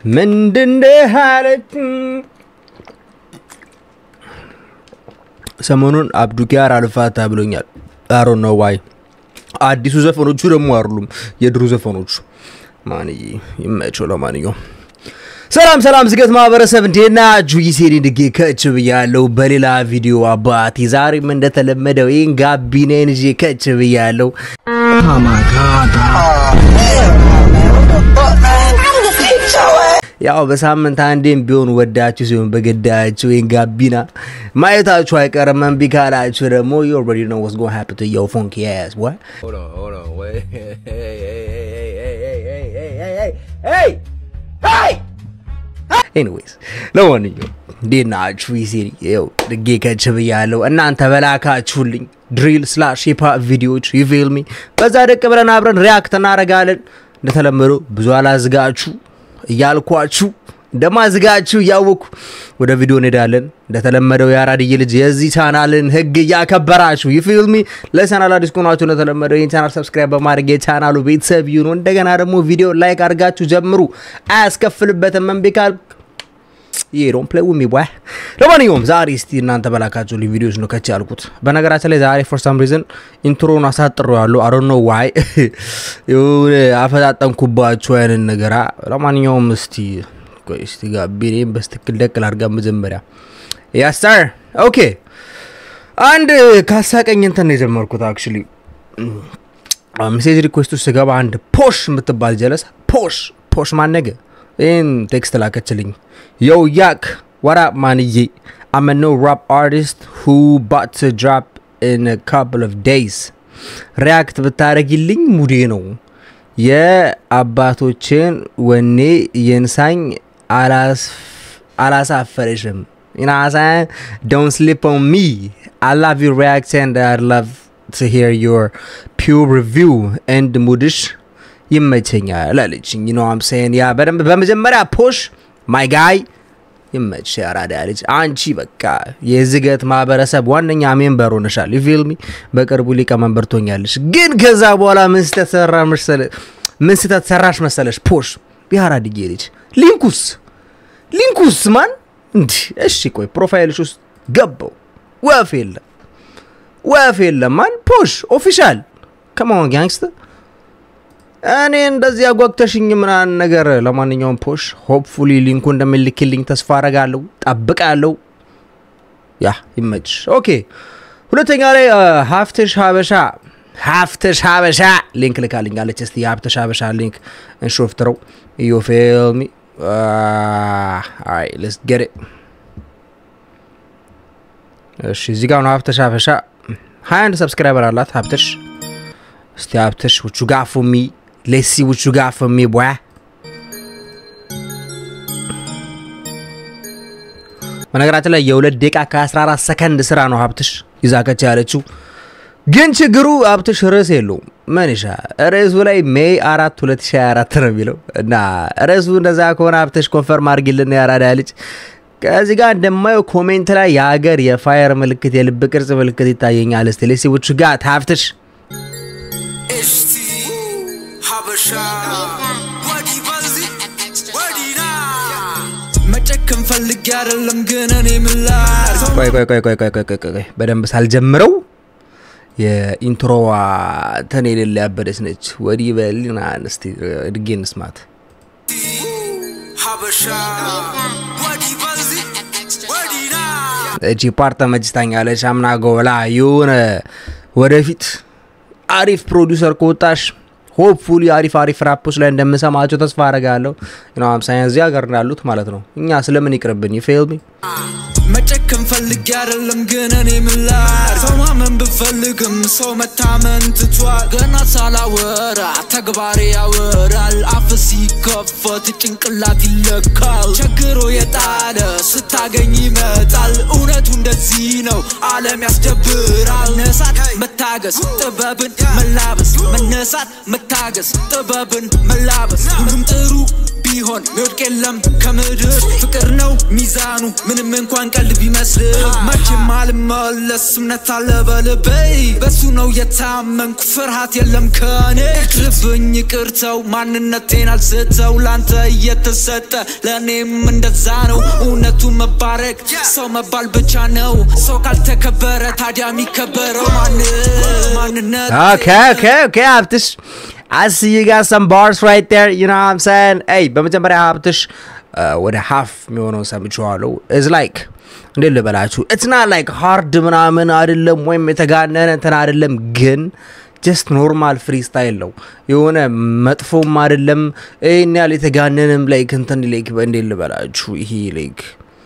ምንድነህ አለች ሰሞኑን አብዱኪያር አልፋታ ብሎኛል። አሮ ነው ዋይ አዲሱ ዘፈኖቹ ደግሞ አይደሉም የድሮ ዘፈኖቹ። ማንዬ ይመቸው። ለማንኛውም ሰላም ሰላም፣ ዝገት ማህበረሰብ እንዴት ናችሁ? ይሴኔ ድጌ ከች ብያለሁ በሌላ ቪዲዮ አባቴ። ዛሬም እንደተለመደው ይህን ጋቢናዬን ይዤ ከች ብያለሁ። ያው በሳምንት አንዴም ቢሆን ወዳችሁ ሲሆን በገዳችሁ ይህን ጋቢና ማየታችሁ አይቀርም። እምቢ ካላችሁ ደግሞ you already know what's gonna happen to your funky ass boy. Hold on, hold on, wait. Hey, hey, hey, hey, hey, hey, hey, hey, hey. ኤኒዌይስ ለማንኛውም እንዴት ናችሁ? ይሴሪ ይኸው ድጌ ከች ብያለሁ። እናንተ በላካችሁልኝ ድሪል ስላሽ ሂፕሆፕ ቪዲዮዎች ይፌልሚ በዛ ደቅ ብለን አብረን ሪያክት እናደርጋለን። እንደተለመደው ብዙ አላዝጋችሁ እያልኳችሁ እንደማዝጋችሁ እያወቅኩ ወደ ቪዲዮ እንሄዳለን። እንደተለመደው የአራድዬ ልጅ የዚህ ቻናልን ህግ እያከበራችሁ ይፊልሚ ለቻናል አዲስ ከሆናችሁ እንደተለመደው ይህን ቻናል ሰብስክራይብ በማድረግ የቻናሉ ቤተሰብ ይሁኑ። እንደገና ደግሞ ቪዲዮ ላይክ አድርጋችሁ ጀምሩ፣ አያስከፍልበትም። እምቢ ካልክ ይሄ ዶንት ፕሌይ ዊዝ ሚ ቦይ። ለማንኛውም ዛሬ እስቲ እናንተ በላካችሁ ልኝ ቪዲዮዎች ነው ከች ያልኩት። በነገራችን ላይ ዛሬ ፎር ሳም ሪዝን ኢንትሮን አሳጥሬዋለሁ። አይ ዶንት ኖ ዋይ የሆነ አፈጣጠንኩባችሁ አይነት ነገራ። ለማንኛውም እስቲ ቆይ እስቲ ጋቢኔም በስትክክል ደቅል አድርጋ መጀመሪያ ያስታር ኦኬ። አንድ ካሳቀኝ እንትን ነው የጀመርኩት አክቹሊ ሜሴጅ ሪኩዌስቱ ስገባ አንድ ፖሽ የምትባል ጀለስ ፖሽ ፖሽ ማነገ ይህን ቴክስት ላከችልኝ። ዮ ያክ ዋራፕ ማንዬ አም ኖ ራፕ አርቲስት ሁ ባት ድራፕ ኢን ካፕል ኦፍ ዴይዝ ሪያክት ብታደረጊልኝ ሙዴ ነው። የአባቶችን ወኔ የንሳኝ አላሳፈረሽም። ናሳ ዶን ስሊፕ ኦን ሚ አይ ላቭ ዩ ሪያክት ኤንድ አይ ላቭ ቱ ሂር ዮር ፒውር ሪቪው ኤንድ ሙድሽ ይመቸኛል አለችኝ። ነው አምሳይን ያ በደንብ በመጀመሪያ ፖሽ ማይ ጋይ ይመች ያራዳ ልጅ አንቺ በቃ የዝገት ማህበረሰብ ዋነኛ ሜምበር ሆነሻል። ፊልሚ በቅርቡ ሊቀመንበር ትሆኛለሽ። ግን ከዛ በኋላ ምን ስህተት ሰራ መሰለ ምን ስህተት ሰራሽ መሰለሽ? ፖሽ የአራድዬ ልጅ ሊንኩስ ሊንኩስ ማን እንዲህ እሺ፣ ቆይ ፕሮፋይልሽ ውስጥ ገባው ወፍ የለም ወፍ የለም ማን ፖሽ ኦፊሻል ከማሆን ጋንግስተር እኔ እንደዚህ አጓግተሽኝ ምናምን ነገር። ለማንኛውም ፖሽ ሆፕፉሊ ሊንኩ እንደምልክልኝ ተስፋ አረጋለሁ፣ ጠብቃለሁ። ያ ይመችሽ። ኦኬ ሁለተኛ ላይ ሀፍትሽ ሀበሻ ሀፍትሽ ሀበሻ ሊንክ ልካልኛለች። እስቲ የሀፍትሽ ሀበሻ ሊንክ እንሾፍትረው ዩ ፊል ሚ አይ ሌትስ ጌት ኢት። እሺ እዚህ ጋር ነው ሀፍትሽ ሀበሻ ሀያ አንድ ሰብስክራይበር አላት ሀብትሽ። እስቲ ሀብትሽ ውቹ ጋር ፎር ሚ ሌትስ ሲ ውቹ ጋር ፎር ሚ ቦይ በነገራችን ላይ የሁለት ደቂቃ ከ14 ሰከንድ ስራ ነው ሀብትሽ ይዛከች ያለችው። ግን ችግሩ ሀብትሽ ርዕስ የለውም። መንሻ ርዕሱ ላይ ሜይ አራት 2024 ነው የሚለው እና ርዕሱ እንደዛ ከሆነ ሀብትሽ ኮንፈርም አድርጊልን ያራዳ ልጅ። ከዚህ ጋር እንደማየው ኮሜንት ላይ የሀገር የፋየር ምልክት የልብ ቅርጽ ምልክት ይታየኛል። እስቲ ሌሲ ውቹ ጋር ሀብትሽ እስቲ ሀበሻ ወዲ በዚ ወዲና መጨከን ፈልጌ አይደለም ግን እኔ ምላር ቆይ ቆይ ቆይ ቆይ ቆይ ቆይ ቆይ ቆይ በደንብ ሳልጀምረው የኢንትሮዋ እንትን የሌለ ያበደች ነች። ወዲህ በልና እስቲ ድጌ እንስማት። ሀበሻ ወዲ በዚ ወዲና እቺ ፓርት ተመችታኛለች። አምና ጎላ የሆነ ወደፊት አሪፍ ፕሮዲውሰር ከወጣሽ ሆፕፉሊ አሪፍ አሪፍ ራፖች ላይ እንደምሰማቸው ተስፋ አረጋለሁ። ነው አምሳኛ እዚህ ሀገር እንዳሉት ማለት ነው። እኛ ስለምን ይቅርብን ይፌልሚ መጨከን ፈልጌ አይደለም ግን እኔ ምላር ሰው ማመን ብፈልግም ሰው መታመን ትቷል። ገና ሳላወራ ተግባሬ ያወራል። አፍ ሲከፈት ጭንቅላት ይለካል። ቸግሮ የጣለ ስታገኝ ይመጣል። እውነቱ እንደዚህ ነው፣ ዓለም ያስደብራል። መነሳት መታገስ፣ ጥበብን መላበስ። መነሳት መታገስ፣ ጥበብን መላበስ። ሁሉም ጥሩ ቢሆን ሚወድቅ የለም ከምድር ፍቅር ነው ሚዛኑ ምንም እንኳን ቀልድ ቢመስል መቼም አልመለስ እምነት አለ በልቤ በሱ ነው የታመንኩ ፍርሃት የለም ከኔ ይቅርብኝ ይቅርተው ማንነቴን አልስተው ላንተ እየተሰጠ ለእኔም እንደዛ ነው እውነቱ መባረክ ሰው መባል ብቻ ነው ሰው ካልተከበረ ታዲያ የሚከበረው ማን ማንነት Okay, okay, okay, ሀብትሽ I see you got some bars right there, you know what I'm saying? Hey, በመጀመሪያ ሀብትሽ uh, ወደ ሀፍ የሚሆነው ሰምቼዋለሁ is like እንዴት ልበላችሁ it's not like hard ምናምን አይደለም ወይም የተጋነነ እንትን አይደለም ግን ጀስት ኖርማል ፍሪ ስታይል ነው የሆነ መጥፎም አይደለም ይህን ያህል የተጋነንም ላይክ እንትን ላይክ እንዴት ልበላችሁ ይሄ ላይክ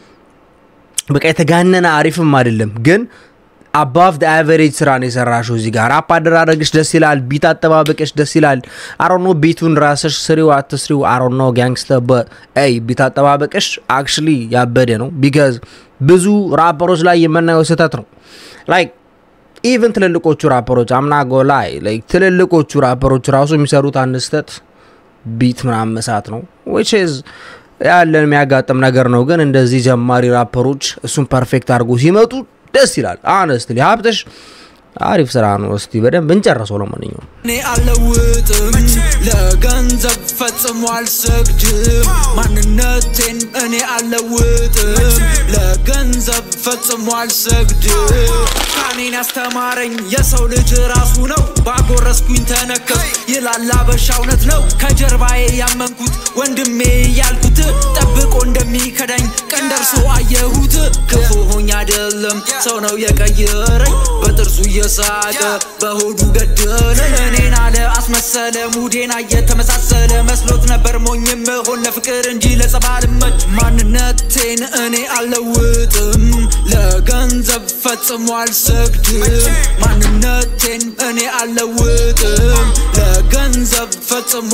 በቃ የተጋነነ አሪፍም አይደለም ግን አባቭ ደ አቨሬጅ ስራ ነው የሰራሽው እዚህ ጋር ራፕ አደራረግሽ ደስ ይላል ቢት አጠባበቅሽ ደስ ይላል አሮኖ ቤቱን ራስሽ ስሪው አትስሪው አሮኖ ጋንግስተር በይ ቢት አጠባበቅሽ አክቹሊ ያበደ ነው ቢካዝ ብዙ ራፐሮች ላይ የምናየው ስህተት ነው ላይክ ኢቨን ትልልቆቹ ራፐሮች አምናጎ ላይ ላይክ ትልልቆቹ ራፐሮች ራሱ የሚሰሩት አንድ ስህተት ቢት ምናምን መሳት ነው ዊች ኢዝ ያለን የሚያጋጥም ነገር ነው ግን እንደዚህ ጀማሪ ራፐሮች እሱን ፐርፌክት አድርጎ ሲመጡ ደስ ይላል አነስትሊ ሀብትሽ አሪፍ ስራ ነው እስቲ በደንብ እንጨረሰው ለማንኛውም እኔ አልለውጥም ለገንዘብ ፈጽሞ አልሰግድም ማንነቴን እኔ አልለውጥም ለገንዘብ ፈጽሞ አልሰግድም ካኔን ያስተማረኝ የሰው ልጅ ራሱ ነው ባጎረስኩኝ ተነከስ ይላል አበሻ እውነት ነው ከጀርባዬ ያመንኩት ወንድሜ ያልኩት ጠብቆ እንደሚከዳኝ ቀን ደርሶ አየሁት ክፉ ሆኝ አይደለም ሰው ነው የቀየረኝ በጥርሱ እየሳቀ በሆዱ ገደለኝ እኔን አለ አስመሰለ ሙዴና እየተመሳሰለ መስሎት ነበር ሞኝም ሆን ለፍቅር እንጂ ለጸብ አልመች ማንነቴን እኔ አልለውጥም ለገንዘብ ፈጽሞ አልሰግድም ማንነቴን እኔ አልለውጥም ለገንዘብ ፈጽሞ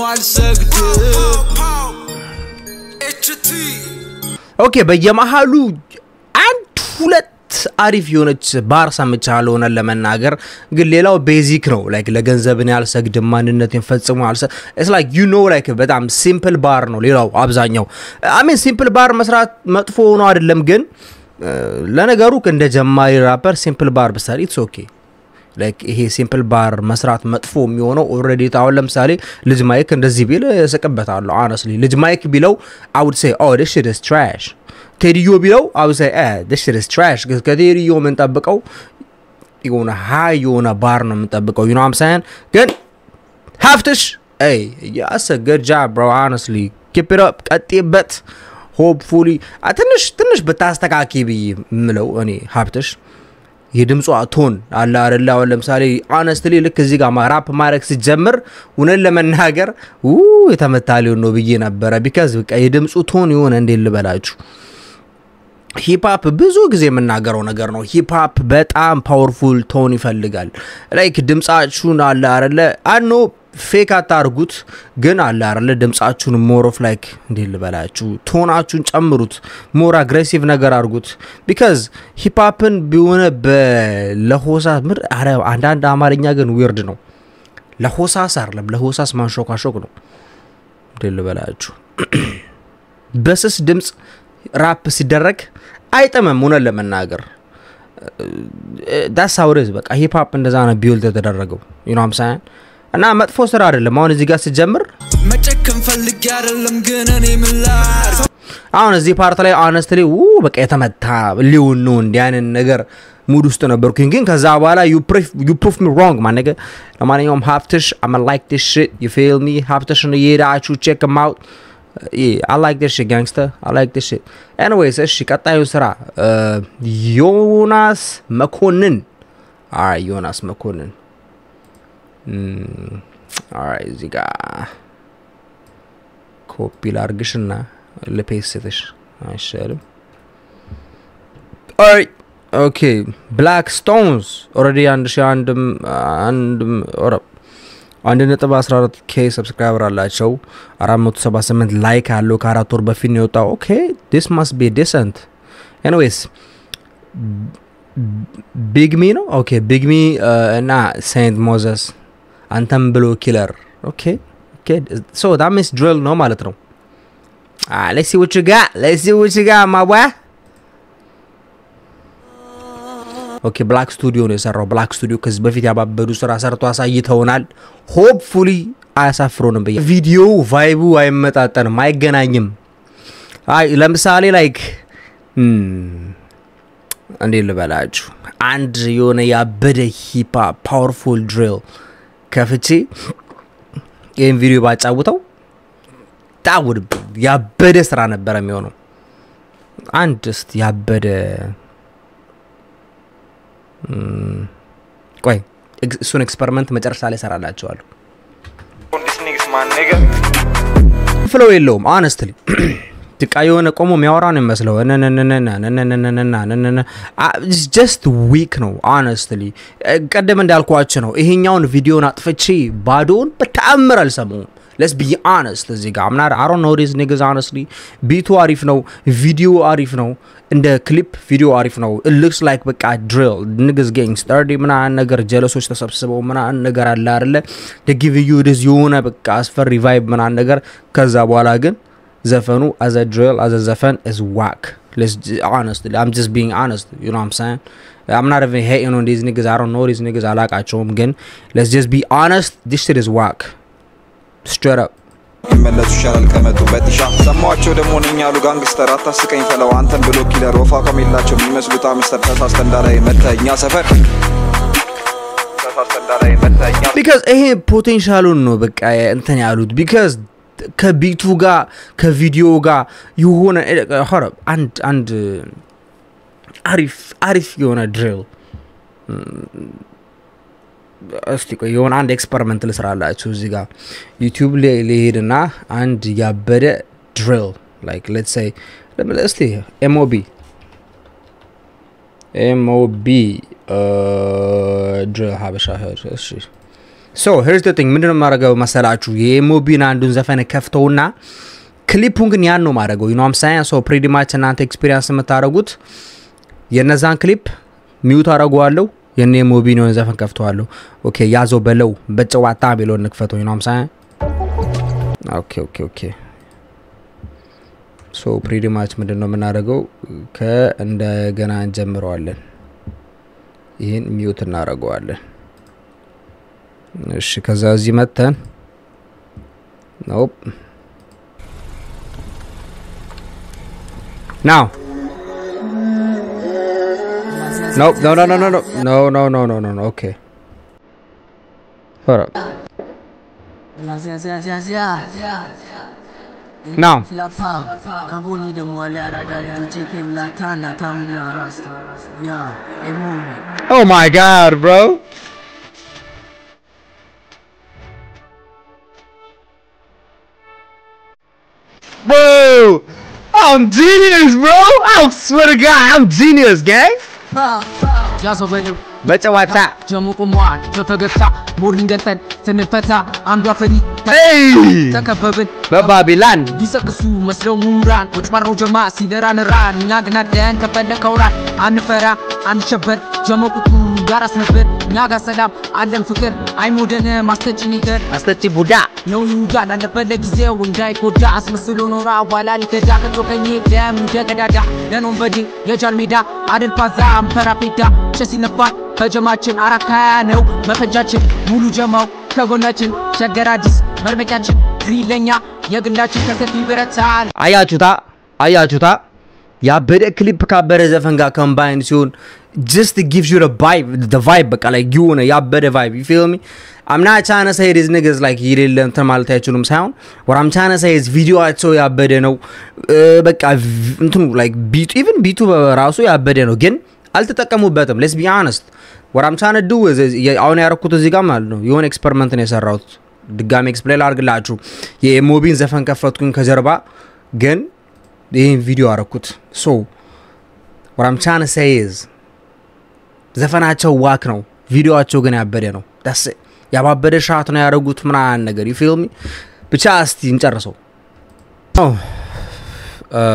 አልሰግድም ኦኬ በየመሃሉ አንድ ሁለት አሪፍ የሆነች ባር ሰምቻለሁ ሆነን ለመናገር ግን ሌላው ቤዚክ ነው ላይክ ለገንዘብን ያልሰግድም ማንነትን ፈጽሞ ያልሰ ኢትስ ላይክ ዩ ኖ ላይክ በጣም ሲምፕል ባር ነው ሌላው አብዛኛው አሜን ሲምፕል ባር መስራት መጥፎ ሆኖ አይደለም ግን እ፣ ለነገሩ እንደ ጀማሪ ራፐር ሲምፕል ባር ብሰሪ ኢትስ ኦኬ ላይክ ይሄ ሲምፕል ባር መስራት መጥፎ የሚሆነው ኦልሬዲ አሁን ለምሳሌ ልጅ ማይክ እንደዚህ ቢል እስቅበታለሁ አነስሊ ልጅ ማይክ ቢለው አውድ ሴ ኦ ዲስ ሽት ኢዝ ትራሽ ቴዲዮ ቢለው አውድ ሴ ዲስ ሽት ኢዝ ትራሽ ከቴዲዮ የምንጠብቀው የሆነ ሀይ የሆነ ባር ነው የምንጠብቀው ዩ ኖ አም ሳይን ግን ሀፍትሽ ይ ያስ ገድ ጃብ ብሮ አነስሊ ኪፕ ኢት አፕ ቀጤበት ሆፕፉሊ ትንሽ ትንሽ ብታስተካኪ ብዬ የምለው እኔ ሀብትሽ የድምጿ ቶን አለ አደለ አሁን ለምሳሌ አነስትሊ ልክ እዚህ ጋር ራፕ ማድረግ ሲጀምር እውነን ለመናገር ው የተመታ ሊሆን ነው ብዬ ነበረ ቢካዝ በቃ የድምፁ ቶን የሆነ እንዴት ልበላችሁ ሂፕሀፕ ብዙ ጊዜ የምናገረው ነገር ነው ሂፕሀፕ በጣም ፓወርፉል ቶን ይፈልጋል ላይክ ድምፃችሁን አለ አለ አኖ ፌክ አታርጉት ግን አለ አለ ድምፃችሁን ሞር ኦፍ ላይክ እንዴት ልበላችሁ ቶናችሁን ጨምሩት ሞር አግሬሲቭ ነገር አድርጉት ቢካዝ ሂፕሀፕን ቢሆነ ለሆሳስ ምር አረ አንዳንድ አማርኛ ግን ዊርድ ነው ለሆሳስ አይደለም ለሆሳስ ማንሾካሾክ ነው እንዴት ልበላችሁ በስስ ድምፅ ራፕ ሲደረግ አይጥምም እውነት ለመናገር ዳስ አውሬዝ በቃ ሂፕሀፕ እንደዛ ነው ቢውልድ የተደረገው ዩኖም ሳያን እና መጥፎ ስራ አይደለም አሁን እዚህ ጋር ስጀምር መጨከን ፈልጌ አይደለም ግን እኔ ምላር አሁን እዚህ ፓርት ላይ አነስትሊ ው በቃ የተመታ ሊሆን ነው እንዲህ አይነት ነገር ሙድ ውስጥ ነበርኩኝ ግን ከዛ በኋላ ዩ ፕሩፍ ሚ ሮንግ ማነገ ለማንኛውም ሀብትሽ አመ ላይክ ዲስ ሽት ዩ ፊል ሚ ሀብትሽን እየሄዳችሁ ቼክ ማውት I like this shit, gangster. I like this shit. Anyways, እሺ ቀጣዩ ስራ ዮናስ መኮንን አይ ዮናስ መኮንን አይ እዚህ ጋ ኮፒ ላርግሽና ልፔስትሽ አይሻልም? አይ ኦኬ ብላክ ስቶንስ ኦልሬዲ አንድ ሺ አንድም አንድም ኦረ አንድ ነጥብ 14 ኬ ሰብስክራይበር አላቸው 478 ላይክ አለው ከአራት ወር በፊት ነው የወጣው ኦኬ ዲስ ማስ ቢ ዲሰንት ኤኒዌይስ ቢግሚ ነው ኦኬ ቢግሚ እና ሴንት ሞዘስ አንተም ብሎ ኪለር ኦኬ ሶ ዳት ሚንስ ድሪል ነው ማለት ነው Ah, let's see what you got. Let's see what you got, my boy. ኦኬ ብላክ ስቱዲዮ ነው የሰራው። ብላክ ስቱዲዮ ከዚህ በፊት ያባበዱ ስራ ሰርቶ አሳይተውናል። ሆፕፉሊ አያሳፍሩንም ብዬ ቪዲዮ ቫይቡ አይመጣጠንም፣ አይገናኝም። አይ ለምሳሌ ላይክ እንዴት ልበላችሁ አንድ የሆነ ያበደ ሂፓ ፓወርፉል ድሪል ከፍቼ ይህን ቪዲዮ ባጫውተው ጣውድ ያበደ ስራ ነበረ የሚሆነው። አንድ እስቲ ያበደ ቆይ እሱን ኤክስፐሪመንት መጨረሻ ላይ ሰራላቸዋለሁ። This niggas my nigga. ፍለው የለውም ሆነስትሊ በቃ የሆነ ቆሞ የሚያወራ ነው የሚመስለው ጀስት ዊክ ነው ሆነስትሊ ቀደም እንዳልኳቸው ነው ይሄኛውን ቪዲዮን አጥፍቼ ባዶውን በተአምር አልሰማውም ለስ ቢ ሆነስት እዚህ ጋር አምና አሮ ነው ዲዝ ኒግዝ ሆነስትሊ ቢቱ አሪፍ ነው ቪዲዮ አሪፍ ነው እንደ ክሊፕ ቪዲዮ አሪፍ ነው ሉክስ ላይክ በቃ ድሪል ንግዝ ጌንግ ስተርዲ ምናምን ነገር ጀለሶች ተሰብስበው ምናምን ነገር አለ አይደለ ደጊቭ ዩ ድዝ የሆነ በቃ አስፈሪ ቫይብ ምናምን ነገር ከዛ በኋላ ግን ዘፈኑ as a drill as a ዘፈን is whack let's j- honestly I'm just being honest you know what I'm saying I'm not even hating on these niggas I don't know these niggas አላቃቸውም ግን let's just be honest this shit is whack straight up ይመለሱ ይሻላል ከመጡ በጢሻ ሰማዋቸው ደግሞ ነኝ ያሉ ጋንግስተር አታስቀኝ ፈለው አንተን ብሎ ኪለር ወፋ ከሚላቸው የሚመስሉት አምስተር ተሳስተ እንዳላይ መተ እኛ ሰፈር ተሳስተ እንዳላይ መተ እኛ ቢካዝ ይሄ ፖቴንሻሉን ነው በቃ እንትን ያሉት ቢካዝ ከቢቱ ጋር ከቪዲዮ ጋር የሆነ ሆረ አንድ አንድ አሪፍ አሪፍ የሆነ ድሪል እስቲ ቆይ የሆነ አንድ ኤክስፐሪመንት ልስራላችሁ እዚህ ጋር ዩቲዩብ ላይ ሊሄድና አንድ ያበደ ድሪል ላይክ ሌትስ ሴይ እስቲ ኤምኦቢ ኤምኦቢ ድሪል ሀበሻ ህር እሺ ሶ ሄርስ ቲንግ ምንድነው የማደርገው መሰላችሁ የኤምኦቢን አንዱን ዘፈን ከፍተውና ክሊፑን ግን ያን ነው ማድረገው ዩኖም ሳይንስ ሶ ፕሪዲማች እናንተ ኤክስፒሪንስ የምታደረጉት የነዛን ክሊፕ ሚዩት አደረገዋለሁ የኔ ኤምኦቢን የሆነ ዘፈን ከፍተዋለሁ ኦኬ ያዘው በለው በጨዋታ ቢሎ እንክፈተው ዩኖም ሳይን ኦኬ ኦኬ ኦኬ ሶ ፕሪዲማች ምንድን ነው የምናደርገው ከእንደገና እንጀምረዋለን ይህን ሚዩት እናደርገዋለን እሺ ከዛ እዚህ መተን ኖፕ ናው Nope, no, no, no, no, no, no, no, no, no, no, no, okay. Hold up. Now. Oh my god, bro. Bro, I'm genius, bro. I swear to God, I'm genius, gang. በጨዋታ ጀሙቁሟን በፈገግታ ሞርኒንግ ገጠን ስንፈታ አንዷ ፈሪ Hey! ተከበብን በባቢላን ሊሰቅሱ መስለው ምሁራን ቁጭ ባረው ጀማ ሲደራን ራን እኛ ግን አደን ከፈለከው ራን አንፈራ አንሸበር ጀመቁቱ ጋር አስነበር እኛ ጋር ሰላም አለን ፍቅር አይሞደነ ማስተጭን ይገር አስተቺ ቡዳ ነው ይሁዳ ላለበት ለጊዜው እንዳይጎዳ አስመስሎ ኖራ በኋላ ሊከዳ ከቶ ቀኝ ደም እንደ ቀዳዳ ለኖን በዲ የጃል ሜዳ አደል ፓዛ አምፐራ ፔዳ ቸስ ይነፋል ከጀማችን አራት ሀያ ነው መፈጃችን ሙሉ ጀማው ከጎናችን ሸገር አዲስ መርመቂያችን ግሪለኛ የግላችን ከሰፊ ብረታል አያችሁታ አያችሁታ ያበደ ክሊፕ ካበደ ዘፈን ጋር ኮምባይን ሲሆን ጀስት ጊቭስ ዩ ቫይብ ቫይብ በቃ ላይ የሆነ ያበደ ቫይብ ዩ ፊል ሚ አምና ቻነ ሳይድ ዝ ንግዝ ላይ የሌለ እንትን ማለት አይችሉም ሳይሆን ወራም ቻነ ሳይዝ ቪዲዮቸው ያበደ ነው እ፣ በቃ ቪ- እንትኑ ላይክ ቢቱ ኢቭን ቢቱ በራሱ ያበደ ነው ግን አልተጠቀሙበትም ሌስ ቢ አነስት ወራም ቻነ ዱ አሁን ያረኩት እዚህ ጋር ማለት ነው የሆነ ኤክስፐሪመንት ነው የሰራሁት ድጋሚ ኤክስፕሌን ላድርግላችሁ የሞቢን ዘፈን ከፈትኩኝ ከጀርባ ግን ይህን ቪዲዮ አረኩት ሶ ወራም ቻነ ሳይዝ ዘፈናቸው ዋክ ነው ቪዲዮቸው ግን ያበደ ነው ዳስ ያባበደ ሻት ነው ያደረጉት ምናምን ነገር ዩ ፊልሚ ብቻ እስቲ እንጨርሰው ኦ፣ እ፣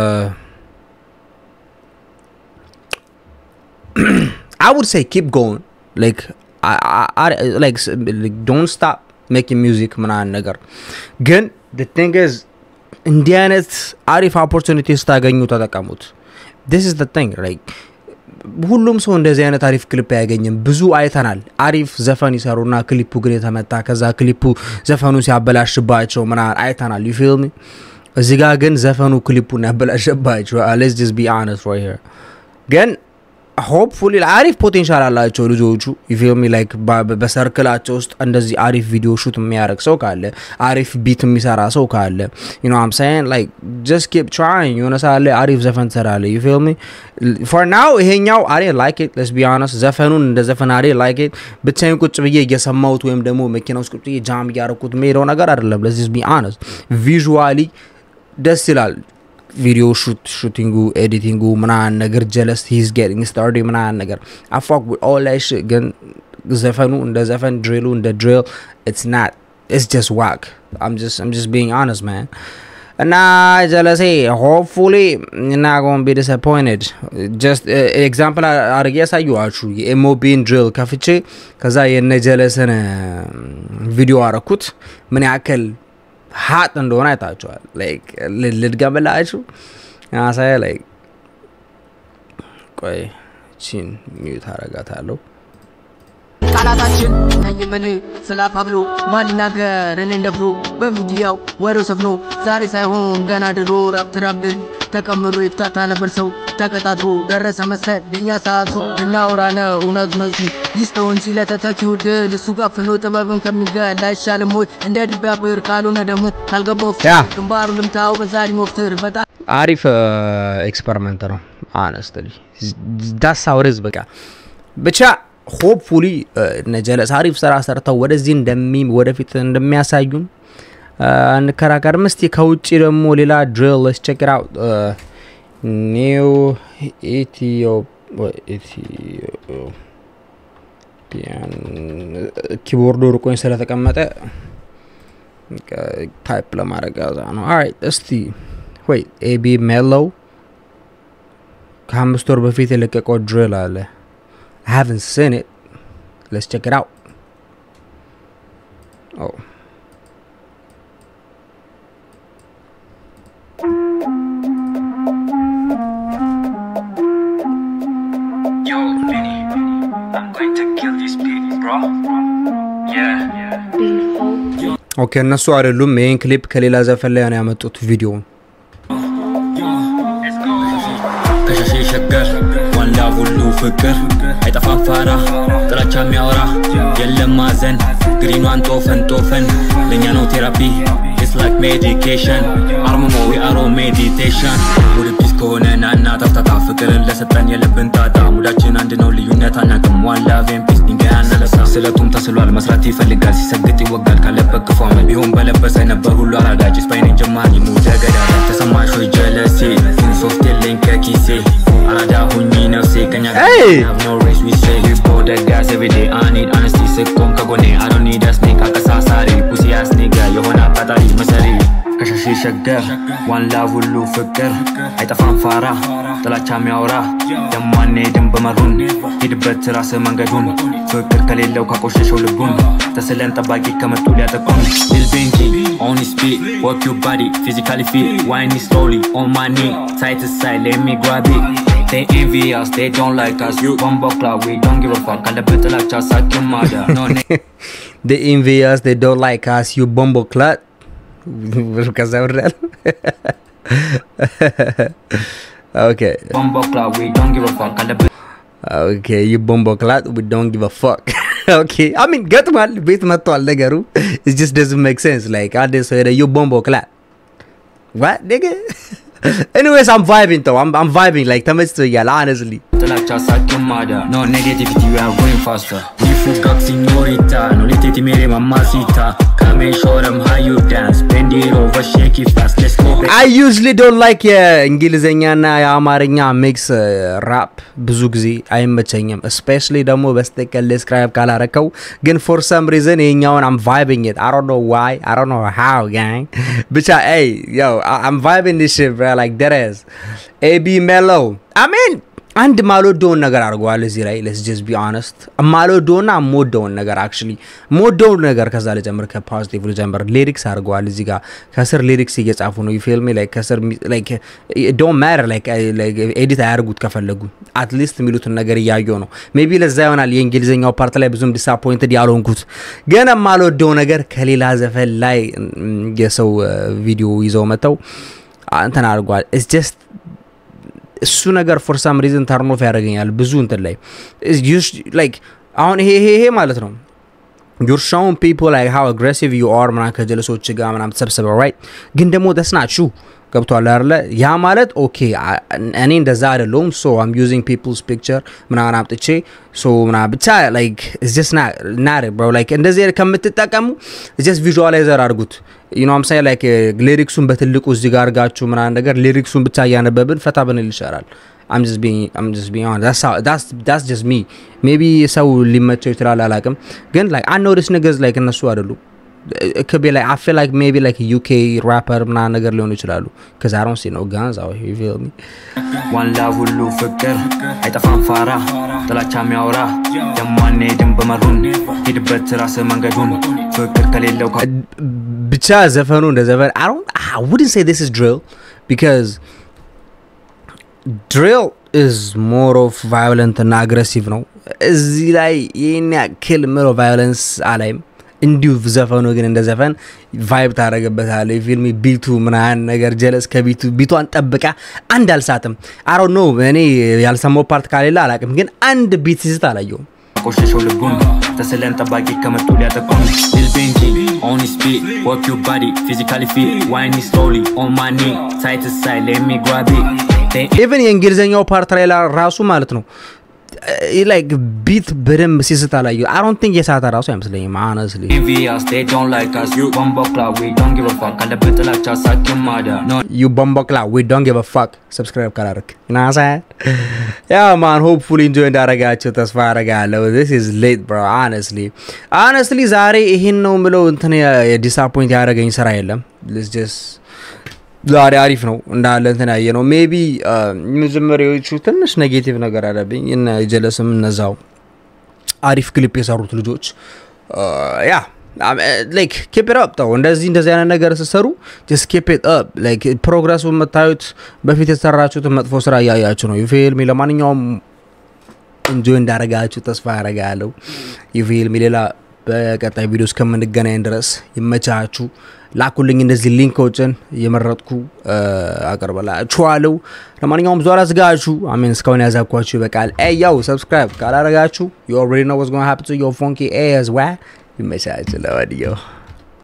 I would say keep going. Like I, I, I like, s- like don't stop making music ምናምን ነገር ግን the thing is እንዲህ አይነት አሪፍ ኦፖርቹኒቲ ስታገኙ ተጠቀሙት ዲስ ኢዝ ቲንግ ላይክ ሁሉም ሰው እንደዚህ አይነት አሪፍ ክሊፕ አያገኝም ብዙ አይተናል አሪፍ ዘፈን ይሰሩና ክሊፑ ግን የተመታ ከዛ ክሊፑ ዘፈኑ ሲያበላሽባቸው ምናምን አይተናል ዩ ፊልም እዚ ጋ ግን ዘፈኑ ክሊፑን ያበላሸባቸው ሌስ ጀስ ቢ አነስ ራይት ሄር ግን ሆፕፉሊ አሪፍ ፖቴንሻል አላቸው ልጆቹ ፊልሚ ላይክ በሰርክላቸው ውስጥ እንደዚህ አሪፍ ቪዲዮ ሹት የሚያደርግ ሰው ካለ አሪፍ ቢት የሚሰራ ሰው ካለ ዩ ኖ አም ሳይን ላይክ ጀስት ኪፕ ትራይንግ የሆነ ሰዓት ላይ አሪፍ ዘፈን ትሰራለ ዩ ፊልሚ ፎር ናው ይሄኛው አሬ ላይክ ኢት ለስ ቢ ሆነስት ዘፈኑን እንደ ዘፈን አሬ ላይክ ኢት ብቻዬን ቁጭ ብዬ እየሰማሁት ወይም ደግሞ መኪና ውስጥ ቁጭ ብዬ ጃም እያደረኩት የሚሄደው ነገር አይደለም ለስ ቢ ሆነስት ቪዥዋሊ ደስ ይላል ቪዲዮ ሹቲንጉ ኤዲቲንጉ ምናምን ነገር ጀለስ ሂዝ ጌቲንግ ስታርድ ምናምን ነገር አፋክ ኦል ላይ ግን ዘፈኑ እንደ ዘፈን ድሪሉ እንደ ድሪል ኢትስ ናት ኢትስ ጀስት ዋክ አም ጀስት ቢንግ ሆነስት ማን እና ጀለሴ ሆፕፉሊ እና ጎን ቢ ዲስአፖይንትድ ጀስት ኤግዛምፕል አድርጌ ያሳየኋችሁ የኤሞቢን ድሪል ከፍቼ ከዛ የነ ጀለስን ቪዲዮ አረኩት ምን ያክል ሀጥ እንደሆነ አይታችኋል ላይክ ልድገምላችሁ ሳይ ላይክ ቆይ ቺን ሚዩት አረጋታለሁ ቃላታችን ነኝ ምን ስላፋብሎ ማን ይናገር እኔ እንደፍሮ በሚዲያው ወሬው ሰፍኖ ዛሬ ሳይሆን ገና ድሮ ራብትራብን ተቀምሮ ይፍታታ ነበር ሰው ተቀጣጥሮ ደረሰ መሰል የኛ ሰዓቱ እናውራ ነው እውነት መሱ ይስተው እንጂ ለተተኪው ድል እሱ ጋር ፍኖ ጥበብን ከሚገል አይሻልም ወይ እንደ ድቢያ ብር ካልሆነ ደግሞ ካልገባው ያ። ግንባሩ ልምታው በዛሬ ሞፍትር በጣም አሪፍ ኤክስፐሪመንት ነው አነስትሊ ዳስ አውሬዝ በቃ ብቻ ሆፕፉሊ ነጀለስ አሪፍ ስራ ሰርተው ወደዚህ እንደሚ ወደፊት እንደሚያሳዩን እንከራከርም እስቲ ከውጭ ደግሞ ሌላ ድሪል ስ ቼክ አውት ኒው ኢትዮጵያን ኪቦርዱ ርቆኝ ስለተቀመጠ ታይፕ ለማድረግ ያዛ ነው አራይት እስቲ ወይ ኤቢ ሜሎው ከአምስት ወር በፊት የለቀቀው ድሪል አለ I haven't seen it. Let's check it out. Oh. Yo, Benny, I'm going to kill this pig, bro. Yeah. ኦኬ እነሱ አይደሉም ይህን ክሊፕ ከሌላ ዘፈን ላይ ነው ያመጡት ቪዲዮውን ከሸሼ ሸገር ዋንላ ሁሉ ፍቅር አይጠፋም ፋራ ጥላቻ የሚያወራ የለም ማዘን ግሪኗን ጦፈን ጦፈን ለእኛ ነው ቴራፒ It's like medication አርምሞ የአሮ ሜዲቴሽን ወደ ፒስ ከሆነ ናና ታፍታታ ፍቅርን ለሰጠን የለብን ጣጣ ሙዳችን አንድ ነው ልዩነት አናቅም ዋላ ቬምፒስ ድንጋይ አናነሳ ስለቱም ተስሏል መስራት ይፈልጋል ሲሰግጥ ይወጋል ካለበት ክፉ አመል ቢሆን በለበሰ ነበር ሁሉ አራዳጅ ስፓይኔን ጀማሪ ሙደ ገዳዳ ተሰማሽ ወይ ጀለሴ ግን ሶፍት የለኝ ከኪሴ አራዳ ሁኚ ነፍሴ ከኛ ጋር Hey! have no race we say you for the gas every day I need honesty ስቆም ከጎኔ I don't need a snake አቀሳሳሪ ፑሲ አስኒጋ የሆነ አቃጣሪ መሰሪ ከሸሼ ሸገር ዋንላ ሁሉ ፍቅር አይጠፋም ፋራ ጥላቻ የሚያወራ ደማኔ ድን በመሩን ሂድበት ራስ መንገዱን ፍቅር ከሌለው ካቆሸሸው ልቡን ተስለን ጠባቂ ከመጡ ሊያጠቁን ሊል ቤንጂ ኦን ስፒድ ወርክ ዩ ባዲ ፊዚካሊ ፊት ዋይኒ ስሎሊ ኦን ማይ ኒ ሳይድ ቱ ሳይድ ሌት ሚ ግራብ ኢት They envy us, they don't like us. You bumbo cloud, we don't give a fuck. ካለበት ጥላቻ ሳቅ ማዳ no they envy us they don't like us you bombo clat ከዛ ወርዳል ኦኬ bumbo cloud, we don't give a fuck. ካለበት ኦኬ you bombo clat we don't give a fuck ኦኬ I mean ገጥሟል ቤት መጥቷል ነገሩ it just doesn't make sense like አንድ ሰው ሄደ you bombo clat what nigga anyways I'm vibing though I'm, I'm vibing like ተመችቶኛል honestly ጥላቻ ሳቅ ማዳ no negativity we are going faster we forgot señorita no le teti mere mamacita come and show them how you dance bend it over shake it fast let's go baby. I usually don't like የእንግሊዝኛና የአማርኛ ሚክስ ራፕ ብዙ ጊዜ አይመቸኝም ስፔሻሊ ደግሞ በስተቀል ዲስክራይብ ካላረከው ግን ፎር ሰም ሪዝን ይሄኛውን አም ቫይቢንግ ኢት አይ ዶንት ኖ ዋይ አይ ዶንት ኖ ሃው ጋንግ ብቻ ኤይ ዮ አም ቫይቢንግ ዲስ ሽት ብሮ ላይክ ዴት ኢዝ ኤቢ ሜሎ አይ ሚን አንድ ማልወደውን ነገር አድርገዋል እዚህ ላይ ለስ ጀስ ቢ ኦነስት ማልወደውና የምወደውን ነገር አክቹሊ የምወደውን ነገር ከዛ ልጀምር ከፖዚቲቭ ልጀምር ሊሪክስ አድርገዋል እዚህ ጋር ከስር ሊሪክስ እየጻፉ ነው ፊልሜ ላይ ከስር ዶን ማተር ኤዲት አያርጉት ከፈለጉ አትሊስት የሚሉትን ነገር እያየው ነው ሜቢ ለዛ ይሆናል የእንግሊዝኛው ፓርት ላይ ብዙም ዲስአፖይንትድ ያልሆንኩት ግን የማልወደው ነገር ከሌላ ዘፈን ላይ የሰው ቪዲዮ ይዘው መጥተው እንትን አድርጓል ኢትስ ጀስት እሱ ነገር ፎር ሳም ሪዝን ተርኖፍ ያደርገኛል ብዙ እንትን ላይ ላይክ አሁን ይሄ ይሄ ይሄ ማለት ነው ዩር ሾውን ፒፕል ላይክ ሃው አግሬሲቭ ዩ አር ምናምን ከጀለሶች ጋር ምናምን ተሰብስበው ራይት ግን ደግሞ ደስናችሁ ገብቷል አይደለ ያ ማለት ኦኬ እኔ እንደዛ አይደለሁም ሶ አም ዩዚንግ ፒፕልስ ፒክቸር ምናምን አምጥቼ ሶ ምና ብቻ ላይክ ጀስ ናር ብሮ ላይክ እንደዚህ ከምትጠቀሙ ጀስ ቪዥዋላይዘር አድርጉት ዩኖ አምሳይ ላይክ ሊሪክሱን በትልቁ እዚህ ጋር አድርጋችሁ ምናምን ነገር ሊሪክሱን ብቻ እያነበብን ፈታ ብንል ይሻላል I'm just being I'm just being honest. That's how that's that's just me. Maybe ሰው ሊመቸው ይችላል አላቅም ግን like I notice niggas like እነሱ አይደሉም it could be like I feel like maybe like a UK rapper ምናምን ነገር ሊሆኑ ይችላሉ because I don't see no guns out here you feel me ዋን ላቭ ሁሉ ፍቅር አይጠፋም ፋራ ጥላቻ የሚያወራ የማንሄድም በመሩን ሂድበት ራስ መንገዱን ፍቅር ከሌለው ብቻ ዘፈኑ እንደ ዘፈን I don't I wouldn't say this is drill because ድሪል ኢዝ ሞር ኦፍ ቫዮለንት እና አግሬሲቭ ነው እዚህ ላይ ይህን ያክል ምለው ቫዮለንስ አላይም እንዲሁ ዘፈኑ ግን እንደ ዘፈን ቫይብ ታደረግበታለ ፊልም ቢቱ ምናን ነገር ጀለስ ከቢቱ ቢቷን ጠብቃ አንድ አልሳትም አሮ ኖ እኔ ያልሰማው ፓርት ካሌላ አላቅም ግን አንድ ቢት ሲስት አላየውም ቆሸሸው ልቡን ተስለን ጠባቂ ከመጡ ሊያጠቁን ዲል ቤንኪ ኦን ስፒድ ወርክ ዩ ባዲ ፊዚካሊ ፊት ዋይኒ ስሎሊ ኦን ማኒ ሳይት ሳይ ሌሚ ጓቢ ኢቨን የእንግሊዝኛው ፓርት ላይ ራሱ ማለት ነው ላይክ ቢት በደንብ ሲስት አላየ አሮን ቲንክ የሳተ ራሱ አይመስለኝም አነስሊ ኢንቪያስ they don't like us you bombo club we don't give a fuck ካለበት ጥላቻ ሳኪም ማዳ no ዩ ቦምቦክላ ዊ ዶንት ጊቭ ፋክ ሰብስክራይብ ካላረክ ናሳያል ያ ማን ሆፕፉሊ ኢንጆይ እንዳረጋቸው ተስፋ አረጋለሁ ዚስ ኢዝ ሌት ብሮ honestly honestly ዛሬ ይሄን ነው ምለው እንትን የዲስአፖይንት ያደረገኝ ስራ የለም ስ ጀስት ዛሬ አሪፍ ነው እንዳለ እንትን ያየ ነው ሜቢ መጀመሪያዎቹ ትንሽ ኔጌቲቭ ነገር አለብኝ እነ ጀለስም እነዛው አሪፍ ክሊፕ የሰሩት ልጆች ያ ላይክ ኬፕ አፕ ተው እንደዚህ እንደዚህ አይነት ነገር ስትሰሩ ጀስት ኬፕ አፕ ላይክ ፕሮግረሱ የምታዩት በፊት የተሰራችሁትን መጥፎ ስራ እያያችሁ ነው ዩፊልሚ ለማንኛውም እንጆይ እንዳረጋችሁ ተስፋ ያረጋለሁ ዩፊልሚ ሌላ በቀጣይ ቪዲዮ እስከምንገናኝ ድረስ ይመቻችሁ ላኩልኝ እንደዚህ ሊንኮችን እየመረጥኩ አቀርበላችኋለሁ ለማንኛውም ዟላ ዝጋችሁ አሜን እስካሁን ያዛኳችሁ ይበቃል ያው ሰብስክራይብ ካላረጋችሁ ዩ ኦልሬዲ ኖ ዋትስ ጎና ሃፕን ቱ ዮር ፎንኪ ኤዝ ዋ ይመቻችሁ ለወዲየው